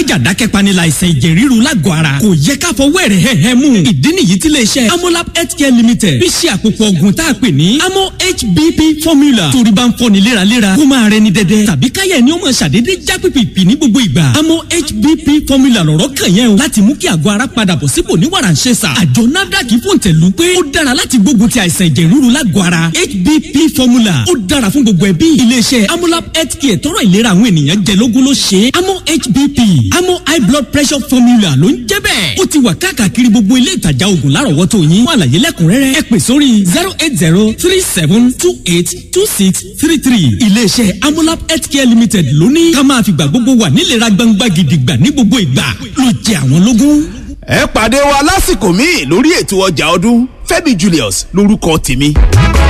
májà dákẹ́pani láìsàn ẹ̀jẹ̀ ríru lágọ̀ọ́ ara kò yẹ ká fọwọ́ ẹ̀rẹ̀ hẹ́hẹ́ mú ìdí nìyí tí iléeṣẹ́ amolab healthcare limited fi ṣe àpòpọ̀ ọ̀gùn tá a pè ní amo hbp formula torí bá ń fọni léraléra kó máa rẹni dẹdẹ tàbí káyẹ̀ ni ó máa ṣàdédé já pìpìpì ní gbogbo ìgbà amo hbp formula lọ̀rọ̀ kàn yẹn o láti mú kí àgọ́ ara padà bọ̀ sípò ní wàrà ń ṣe sà àjọ nafdac fòǹtẹ̀lù pé ó dára láti gbógun ti àìsàn ẹ̀jẹ̀ ríru lágọ̀ọ́ ara hbp formula ó dára fún gbogbo ẹbí iléeṣẹ́ amolab healthcare tọrọ ìlera àwọn ènìyàn jẹ lógún ló ṣe é amo hbp amo high blood pressure formula ló ń jẹ́ bẹ́ẹ̀ ó ti wà káàkiri gbogbo ilé ìtajà oògùn lárọ̀wọ́tò yín fún àlàyé lẹ́kùnrẹ́rẹ́ ẹ pè sórí zero eight zero three seven two eight two six three three iléeṣẹ́ amolab healthcare limited ló ní ká máa fìgbà gbogbo wà nílera gbangba gidigba ní gbogbo ìgbà ló jẹ àwọn lógún. ẹ pàdé wa lásìkò míì lórí ètò ọjà ọdún Fẹ́mi Julius lórúkọ tèmi.